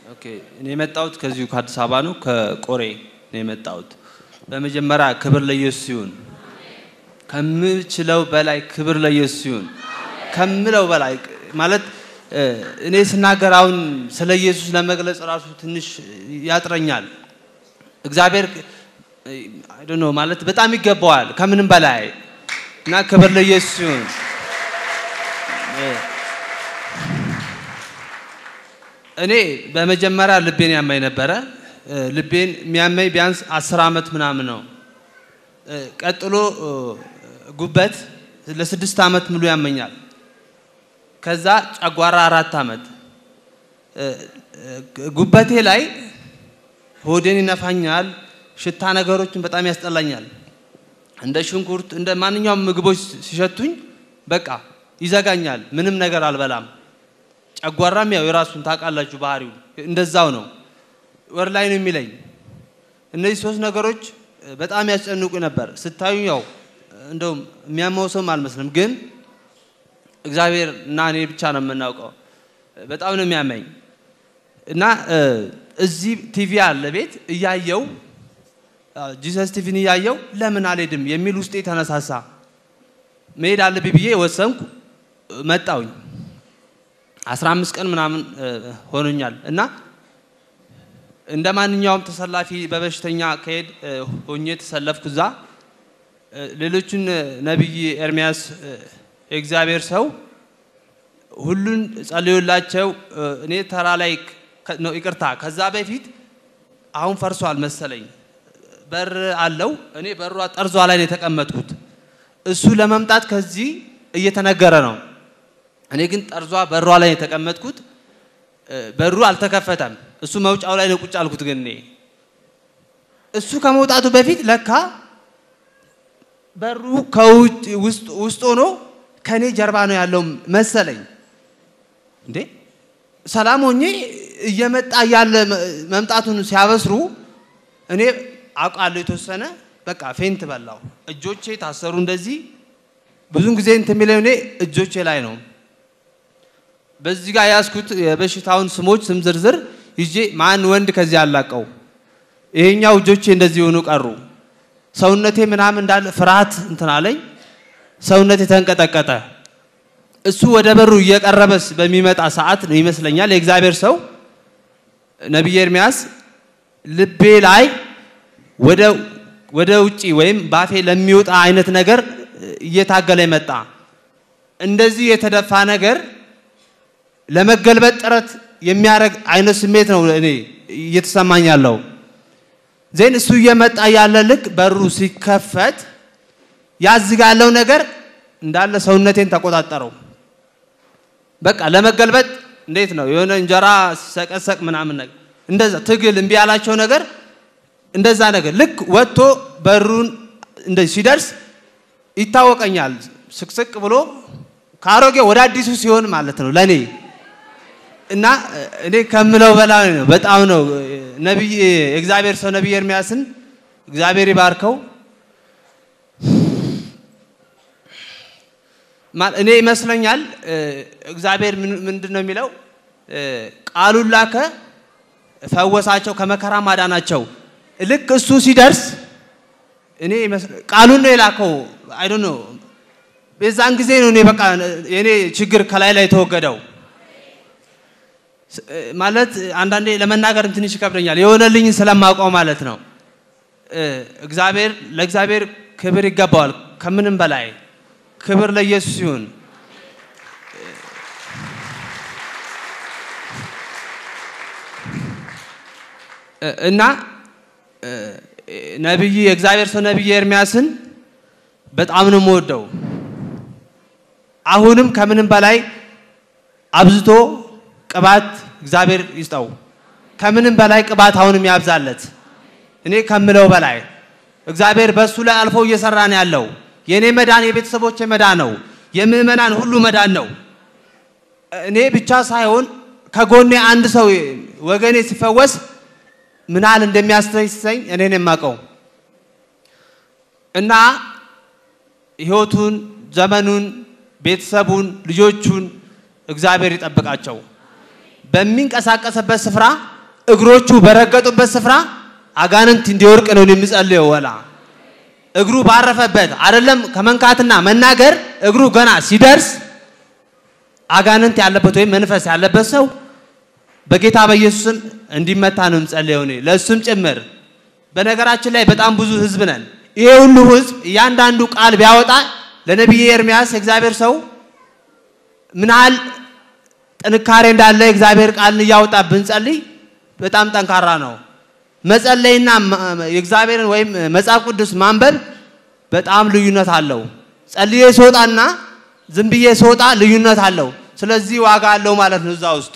ኦኬ እኔ የመጣሁት ከዚሁ ከአዲስ አበባ ነው፣ ከቆሬ ነው የመጣሁት። በመጀመሪያ ክብር ለኢየሱስ ይሁን። ከምችለው በላይ ክብር ለኢየሱስ ይሁን። ከምለው በላይ ማለት እ፣ እኔ ስናገር አሁን ስለ ኢየሱስ ለመግለጽ ራሱ ትንሽ ያጥረኛል። እግዚአብሔር አይ ዶንት ኖ ማለት በጣም ይገባዋል ከምንም በላይ እና ክብር ለኢየሱስ ይሁን። እ፣ እኔ በመጀመሪያ ልቤን ያመኝ ነበረ። እ፣ ልቤን የሚያመኝ ቢያንስ አስር ዓመት ምናምን ነው። እ፣ ቀጥሎ እ፣ ጉበት ለስድስት ዓመት ሙሉ ያመኛል። ከዛ ጨጓራ አራት ዓመት እ፣ እ፣ ጉበቴ ላይ ሆዴን ይነፋኛል። ሽታ ነገሮችን በጣም ያስጠላኛል። እንደ ሽንኩርት እንደ ማንኛውም ምግቦች ሲሸቱኝ በቃ ይዘጋኛል። ምንም ነገር አልበላም። ጨጓራም ያው የራሱን ታውቃላችሁ ባህሪው እንደዛው ነው። ወር ላይ ነው የሚለኝ። እነዚህ ሶስት ነገሮች እ፣ በጣም ያስጨንቁ ነበር። ስታዩ ያው እንደውም የሚያመው ሰውም አልመስልም፣ ግን እግዚአብሔር እና እኔ ብቻ ነው የምናውቀው። በጣም ነው የሚያመኝ እና እ፣ እዚህ ቲቪ አለ ቤት እያየው ጂሰስ ቲቪን እያየው ለምን አልሄድም የሚል ውስጤ ተነሳሳ። መሄድ አለብኝ ብዬ ወሰንኩ። መጣውኝ 15 ቀን ምናምን እ፣ ሆኖኛል እና እንደ ማንኛውም ተሰላፊ በበሽተኛ ከሄድ እ፣ ሆኜ ተሰለፍኩ እዛ እ፣ ሌሎቹን እ፣ ነቢይ ኤርሚያስ እ፣ የእግዚአብሔር ሰው ሁሉን ጸልዩላቸው እ፣ እኔ ተራ ላይ ከ- ነው ይቅርታ ከዛ በፊት አሁን ፈርሷል መሰለኝ በር አለው እኔ በሯ ጠርዟ ላይ ነው የተቀመጥኩት እሱ ለመምጣት ከዚህ እየተነገረ ነው እኔ ግን ጠርዟ በሯ ላይ ነው የተቀመጥኩት እ፣ በሩ አልተከፈተም እሱ መውጫው ላይ ነው ቁጭ አልኩት ግን እኔ እሱ ከመውጣቱ በፊት ለካ በሩ ከውጭ ውስጥ ውስጥ ሆኖ ከኔ ጀርባ ነው ያለው መሰለኝ እንዴ ሰላም ሆኜ እየመጣ ያለ መምጣቱን ሲያበስሩ እኔ አውቃለሁ የተወሰነ በቃ ፌንት በላው። እጆቼ ታሰሩ እንደዚህ። ብዙን ጊዜ እንትን የሚለው እኔ እጆቼ ላይ ነው። በዚህ ጋር ያዝኩት የበሽታውን ስሞች ስም ዝርዝር ይዤ ማን ወንድ ከዚህ አላቀው። ይሄኛው እጆቼ እንደዚህ ሆኑ ቀሩ። ሰውነቴ ምናምን እንዳለ ፍርሃት እንትን አለኝ። ሰውነቴ ተንቀጠቀጠ። እሱ ወደ በሩ እየቀረበስ በሚመጣ ሰዓት ነው ይመስለኛል የእግዚአብሔር ሰው ነቢይ ኤርሚያስ ልቤ ላይ ወደ ወደ ውጪ ወይም ባፌ ለሚወጣ አይነት ነገር እየታገለ መጣ። እንደዚህ የተደፋ ነገር ለመገልበጥ ጥረት የሚያደርግ አይነት ስሜት ነው እኔ እየተሰማኝ ያለው። ዜን እሱ እየመጣ ያለ ልክ በሩ ሲከፈት ያዝጋ ያለው ነገር እንዳለ ሰውነቴን ተቆጣጠረው። በቃ ለመገልበጥ እንዴት ነው የሆነ እንጀራ ሲሰቀሰቅ ምናምን ነገር እንደዛ ትግል እምቢ ያላቸው ነገር እንደዛ ነገር ልክ ወጥቶ በሩን እንደዚህ ሲደርስ ይታወቀኛል። ስቅስቅ ብሎ ከአሮጌ ወደ አዲሱ ሲሆን ማለት ነው ለኔ እና እኔ ከምለው በላይ ነው። በጣም ነው ነቢይ የእግዚአብሔር ሰው ነቢይ ኤርሚያስን እግዚአብሔር ይባርከው። ማ- እኔ ይመስለኛል እ፣ እግዚአብሔር ምን- ምንድን ነው የሚለው እ፣ ቃሉን ላከ ፈወሳቸው፣ ከመከራ ማዳናቸው። ልክ እሱ ሲደርስ እኔ ይመስል- ቃሉን ነው የላከው። አይ ዶንት ኖ በዛን ጊዜ ነው እኔ በቃ የኔ ችግር ከላይ ላይ የተወገደው። ስ- እ፣ ማለት አንዳንዴ ለመናገር ትንሽ ይከብደኛል፣ የሆነልኝ ስለማውቀው ማለት ነው። እ፣ እግዚአብሔር ለእግዚአብሔር ክብር ይገባዋል ከምንም በላይ ክብር ለኢየሱስ ይሁን። እ- እና እ፣ ነቢይ የእግዚአብሔር ሰው ነቢይ ኤርሚያስን በጣም ነው የምወደው። አሁንም ከምንም በላይ አብዝቶ ቅባት እግዚአብሔር ይስጠው። ከምንም በላይ ቅባት አሁንም ያብዛለት። እኔ ከምለው በላይ እግዚአብሔር በእሱ ላይ አልፎ እየሰራ ነው ያለው። የእኔ መዳን የቤተሰቦቼ መዳን ነው። የምእመናን ሁሉ መዳን ነው። እኔ ብቻ ሳይሆን ከጎኔ አንድ ሰው ወገኔ ሲፈወስ ምን ያህል እንደሚያስተሰኝ እኔን የማውቀው እና ህይወቱን፣ ዘመኑን፣ ቤተሰቡን፣ ልጆቹን እግዚአብሔር ይጠብቃቸው። በሚንቀሳቀስበት ስፍራ እግሮቹ በረገጡበት ስፍራ አጋንንት እንዲወርቅ ነው የምጸልየው። ወላ እግሩ ባረፈበት አይደለም ከመንካትና መናገር እግሩ ገና ሲደርስ አጋንንት ያለበት ወይም መንፈስ ያለበት ሰው በጌታ በኢየሱስም እንዲመታ ነው የምጸልየው እኔ ለእሱም ጭምር። በነገራችን ላይ በጣም ብዙ ህዝብ ነን። ይሄ ሁሉ ህዝብ እያንዳንዱ ቃል ቢያወጣ ለነቢይ ኤርሚያስ የእግዚአብሔር ሰው ምን ያህል ጥንካሬ እንዳለ የእግዚአብሔር ቃልን እያወጣ ብንጸልይ በጣም ጠንካራ ነው። መጸለይና የእግዚአብሔርን ወይም መጽሐፍ ቅዱስ ማንበብ በጣም ልዩነት አለው። ጸልዬ ስወጣና ዝም ብዬ ስወጣ ልዩነት አለው። ስለዚህ ዋጋ አለው ማለት ነው እዛ ውስጥ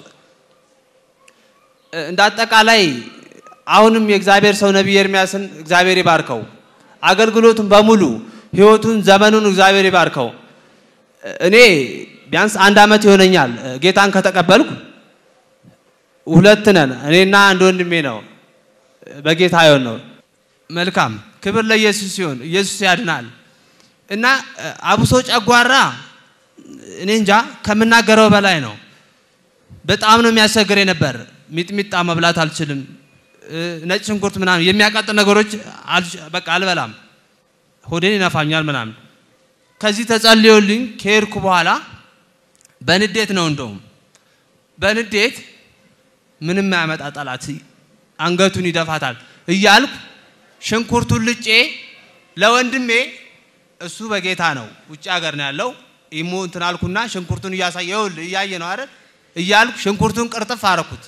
እንደ አጠቃላይ አሁንም የእግዚአብሔር ሰው ነቢይ ኤርሚያስን እግዚአብሔር ይባርከው። አገልግሎቱን በሙሉ ህይወቱን፣ ዘመኑን እግዚአብሔር ይባርከው። እኔ ቢያንስ አንድ ዓመት ይሆነኛል ጌታን ከተቀበልኩ። ሁለት ነን፣ እኔና አንድ ወንድሜ ነው በጌታ ይሆን ነው። መልካም ክብር ለኢየሱስ ሲሆን ኢየሱስ ያድናል። እና አብሶ ጨጓራ እኔ እንጃ ከምናገረው በላይ ነው። በጣም ነው የሚያስቸግር ነበር። ሚጥሚጣ መብላት አልችልም። ነጭ ሽንኩርት ምናምን የሚያቃጥል ነገሮች በቃ አልበላም። ሆዴን ይነፋኛል ምናምን። ከዚህ ተጸልዮልኝ ከሄድኩ በኋላ በንዴት ነው እንደውም በንዴት ምንም ያመጣ ጠላት አንገቱን ይደፋታል እያልኩ ሽንኩርቱን ልጬ ለወንድሜ እሱ በጌታ ነው ውጭ ሀገር ነው ያለው ኢሞ እንትን አልኩና ሽንኩርቱን እያሳየው እያየ ነው አይደል እያልኩ ሽንኩርቱን ቅርጥፍ አረኩት።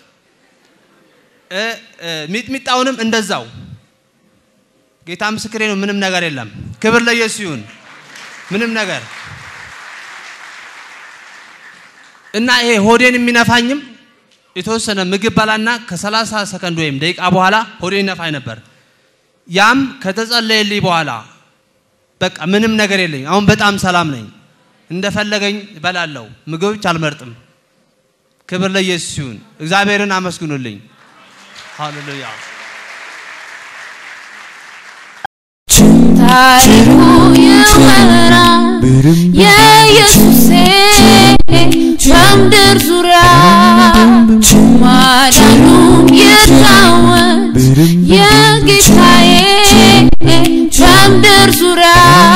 ሚጥሚጣውንም እንደዛው። ጌታ ምስክሬ ነው። ምንም ነገር የለም። ክብር ለኢየሱስ ይሁን። ምንም ነገር እና ይሄ ሆዴን የሚነፋኝም የተወሰነ ምግብ በላና ከሰላሳ ሰከንድ ወይም ደቂቃ በኋላ ሆዴን ይነፋኝ ነበር። ያም ከተጸለየልኝ በኋላ በቃ ምንም ነገር የለኝ። አሁን በጣም ሰላም ነኝ። እንደፈለገኝ እበላለሁ። ምግቦች አልመርጥም። ክብር ለኢየሱስ ይሁን። እግዚአብሔርን አመስግኑልኝ። ሃሌሉያ። ታሪኩ ይወራ የኢየሱሴ በምድር ዙሪያ ማዳኑ ይታወቅ የጌታዬ በምድር ዙሪያ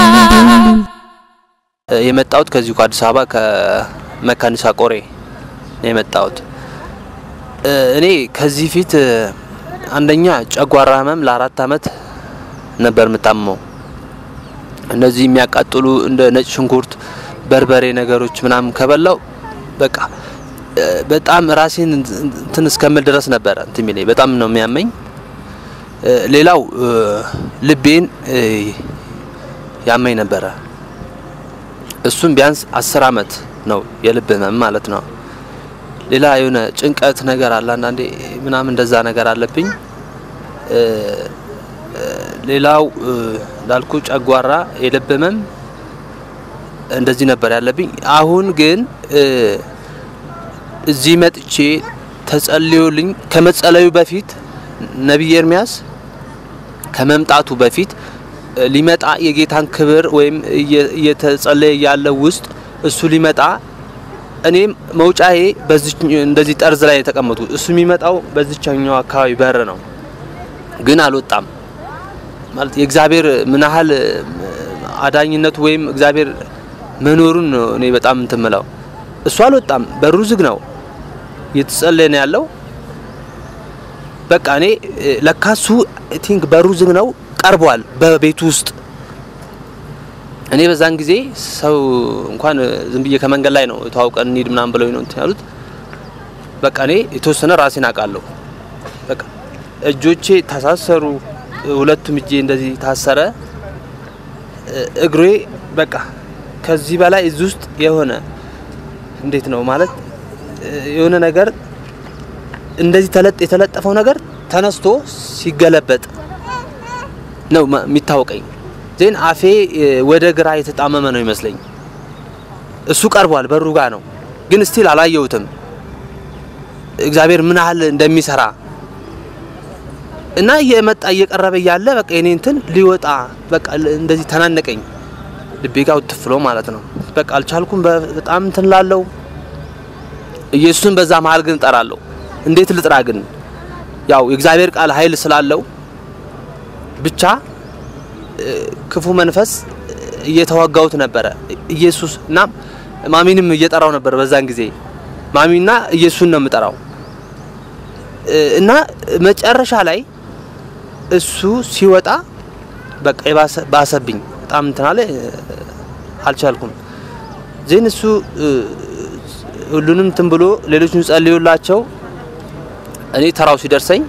የመጣሁት ከዚሁ ከአዲስ አበባ ከመካኒሳ ቆሬ ነው የመጣሁት። እኔ ከዚህ ፊት አንደኛ ጨጓራ ህመም ለአራት አመት ነበር የምታመመው። እነዚህ የሚያቃጥሉ እንደ ነጭ ሽንኩርት፣ በርበሬ ነገሮች ምናምን ከበላው በቃ በጣም ራሴን እንትን እስከምል ድረስ ነበረ እንትን የሚለኝ በጣም ነው የሚያመኝ። ሌላው ልቤን ያመኝ ነበረ። እሱም ቢያንስ አስር አመት ነው የልብ ህመም ማለት ነው። ሌላ የሆነ ጭንቀት ነገር አለ አንዳንዴ ምናምን እንደዛ ነገር አለብኝ። ሌላው እንዳልኩ ጨጓራ፣ የልብ ህመም እንደዚህ ነበር ያለብኝ። አሁን ግን እዚህ መጥቼ ተጸልዮልኝ ከመጸለዩ በፊት ነቢይ ኤርሚያስ ከመምጣቱ በፊት ሊመጣ የጌታን ክብር ወይም እየተጸለየ ያለው ውስጥ እሱ ሊመጣ እኔም መውጫዬ በዚህ እንደዚህ ጠርዝ ላይ የተቀመጡ እሱ የሚመጣው በዚቻኛው አካባቢ በር ነው፣ ግን አልወጣም። ማለት የእግዚአብሔር ምን ያህል አዳኝነቱ ወይም እግዚአብሔር መኖሩን ነው እኔ በጣም እንትን የምለው። እሱ አልወጣም፣ በሩ ዝግ ነው፣ እየተጸለየ ነው ያለው። በቃ እኔ ለካሱ ቲንክ በሩ ዝግ ነው ቀርቧል በቤቱ ውስጥ እኔ በዛን ጊዜ ሰው እንኳን ዝም ብዬ ከመንገድ ላይ ነው ተዋውቀን እንሂድ ምናምን ብለው ነው እንትን ያሉት። በቃ እኔ የተወሰነ ራሴን አውቃለሁ። በቃ እጆቼ ተሳሰሩ፣ ሁለቱም እጄ እንደዚህ ታሰረ፣ እግሬ በቃ ከዚህ በላይ እዚህ ውስጥ የሆነ እንዴት ነው ማለት የሆነ ነገር እንደዚህ ተለጥ የተለጠፈው ነገር ተነስቶ ሲገለበጥ ነው የሚታወቀኝ። ዜን አፌ ወደ ግራ የተጣመመ ነው ይመስለኝ። እሱ ቀርቧል፣ በሩ ጋ ነው፣ ግን ስቲል አላየሁትም። እግዚአብሔር ምን ያህል እንደሚሰራ እና እየመጣ እየቀረበ እያለ በቃ የኔ እንትን ሊወጣ በቃ እንደዚህ ተናነቀኝ፣ ልቤ ጋር ውትፍሎ ማለት ነው። በቃ አልቻልኩም። በጣም እንትን ላለው ኢየሱስን በዛ መሀል ግን እጠራለሁ። እንዴት ልጥራ ግን ያው የእግዚአብሔር ቃል ኃይል ስላለው ብቻ እ፣ ክፉ መንፈስ እየተዋጋውት ነበረ ኢየሱስ እና ማሚንም እየጠራው ነበር በዛን ጊዜ ማሚና ኢየሱስን ነው የምጠራው እ፣ እና መጨረሻ ላይ እሱ ሲወጣ በቃ የባሰ ባሰብኝ በጣም እንትን አለ እ፣ አልቻልኩም ዜን እሱ እ፣ ሁሉንም እንትን ብሎ ሌሎችን ጸልዩላቸው እኔ ተራው ሲደርሰኝ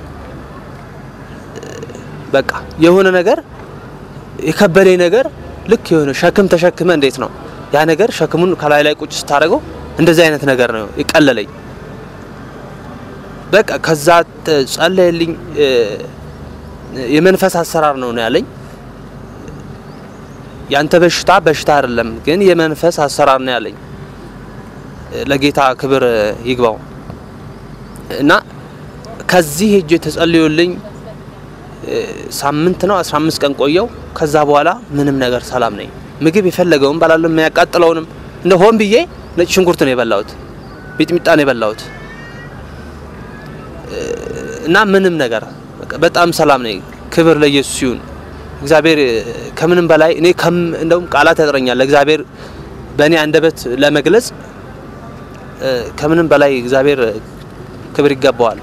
በቃ የሆነ ነገር የከበደኝ ነገር ልክ የሆነ ሸክም ተሸክመ እንዴት ነው ያ ነገር ሸክሙን ከላይ ላይ ቁጭ ስታደርገው እንደዚህ አይነት ነገር ነው የቀለለኝ። በቃ ከዛ ተ- ጸለየልኝ። እ፣ የመንፈስ አሰራር ነው ነው ያለኝ። ያንተ በሽታ በሽታ አይደለም ግን የመንፈስ አሰራር ነው ያለኝ። እ፣ ለጌታ ክብር እ፣ ይግባው እና ከዚህ ሄጄ ተጸልዮልኝ እ፣ ሳምንት ነው 15 ቀን ቆየው። ከዛ በኋላ ምንም ነገር ሰላም ነኝ። ምግብ የፈለገውን ባላለም የሚያቃጥለውንም እንደ ሆን ብዬ ነጭ ሽንኩርት ነው የበላሁት፣ ሚጥሚጣ ነው የበላሁት እ፣ እና ምንም ነገር በቃ በጣም ሰላም ነኝ። ክብር ለኢየሱስ ይሁን። እግዚአብሔር እ፣ ከምንም በላይ እኔ ከም እንደውም ቃላት ያጥረኛል ለእግዚአብሔር በእኔ አንደበት ለመግለጽ እ፣ ከምንም በላይ እግዚአብሔር እ፣ ክብር ይገባዋል።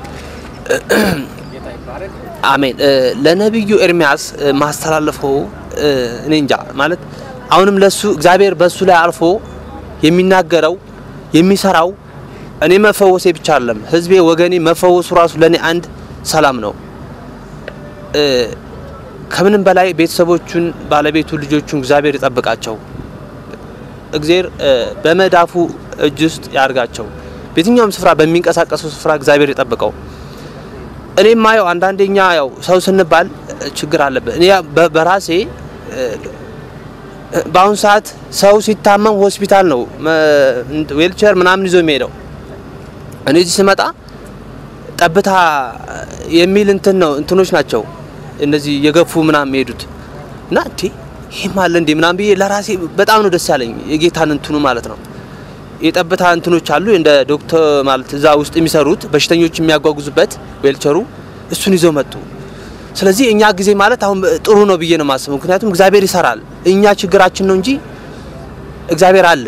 አሜን። እ፣ ለነቢዩ ኤርሚያስ እ፣ ማስተላለፈው እ፣ እኔ እንጃ ማለት አሁንም ለሱ እግዚአብሔር በሱ ላይ አልፎ የሚናገረው የሚሰራው እኔ መፈወሴ ብቻ አይደለም፣ ህዝቤ ወገኔ መፈወሱ ራሱ ለእኔ አንድ ሰላም ነው። እ፣ ከምንም በላይ ቤተሰቦቹን፣ ባለቤቱ፣ ልጆቹን እግዚአብሔር ይጠብቃቸው። እግዚአብሔር እ፣ በመዳፉ እጅ ውስጥ ያርጋቸው። በየትኛውም ስፍራ በሚንቀሳቀሰው ስፍራ እግዚአብሔር ይጠብቀው። እኔ የማየው አንዳንዴኛ ያው ሰው ስንባል እ፣ ችግር አለበት። እኔ በ- በራሴ እ፣ በአሁኑ ሰዓት ሰው ሲታመም ሆስፒታል ነው ዌልቸር ምናምን ይዞ የሚሄደው። እኔ እዚህ ስመጣ ጠብታ የሚል እንትን ነው እንትኖች ናቸው እነዚህ የገፉ ምናምን የሚሄዱት እና እንዴ ይህም አለ እንዴ ምናምን ብዬ ለራሴ በጣም ነው ደስ ያለኝ የጌታን እንትኑ ማለት ነው። የጠብታ እንትኖች አሉ እንደ ዶክተር ማለት እዛ ውስጥ የሚሰሩት በሽተኞች የሚያጓጉዙበት ዌልቸሩ እሱን ይዘው መጡ። ስለዚህ እኛ ጊዜ ማለት አሁን ጥሩ ነው ብዬ ነው የማስበው። ምክንያቱም እግዚአብሔር ይሰራል። እኛ ችግራችን ነው እንጂ እግዚአብሔር አለ።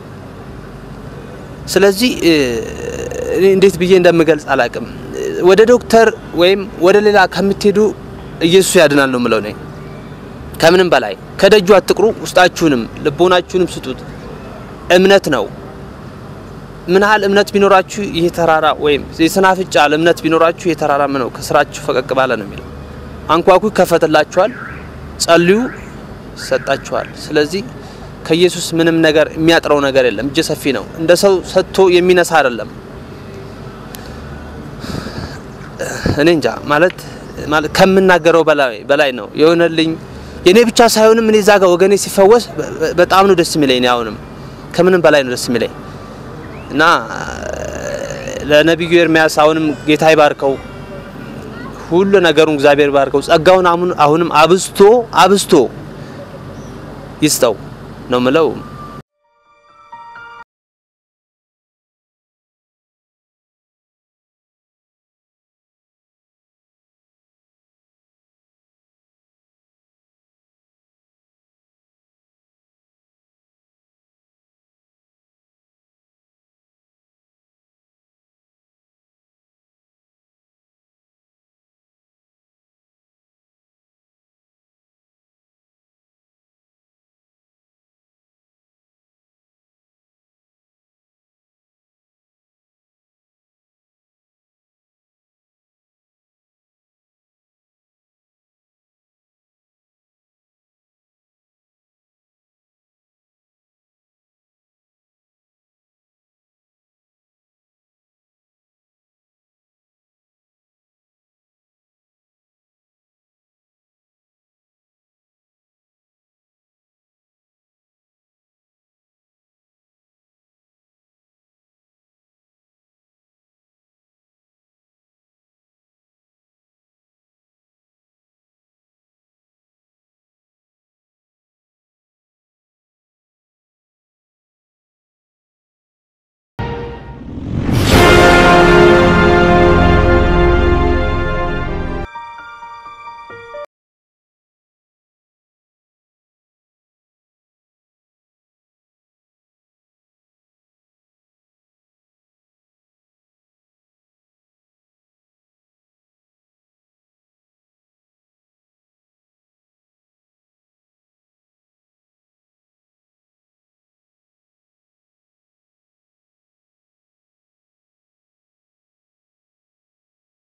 ስለዚህ እ፣ እኔ እንዴት ብዬ እንደምገልጽ አላቅም። ወደ ዶክተር ወይም ወደ ሌላ ከምትሄዱ ኢየሱስ ያድናል ነው የምለው እኔ። ከምንም በላይ ከደጁ አትቅሩ፣ ውስጣችሁንም ልቦናችሁንም ስጡት። እምነት ነው። ምን ያህል እምነት ቢኖራችሁ ይህ ተራራ ወይም የሰናፍጭ ያህል እምነት ቢኖራችሁ ይህ ተራራ ምን ነው ከስራችሁ ፈቀቅ ባለ ነው የሚለው። አንኳኩ ይከፈትላችኋል፣ ጸልዩ ይሰጣችኋል። ስለዚህ ከኢየሱስ ምንም ነገር የሚያጥረው ነገር የለም። እጀ ሰፊ ነው። እንደ ሰው ሰጥቶ የሚነሳ አይደለም። እኔ እንጃ ማለት ማለት ከምናገረው በላይ በላይ ነው የሆነልኝ። የኔ ብቻ ሳይሆንም እኔ እዛ ጋር ወገኔ ሲፈወስ በ- በ- በጣም ነው ደስ የሚለኝ። እኔ አሁንም ከምንም በላይ ነው ደስ የሚለኝ እና ለነቢዩ ኤርሚያስ አሁንም ጌታ ይባርከው፣ ሁሉ ነገሩን እግዚአብሔር ይባርከው፣ ጸጋውን አሁን አሁንም አብዝቶ አብዝቶ ይስጠው ነው ምለው።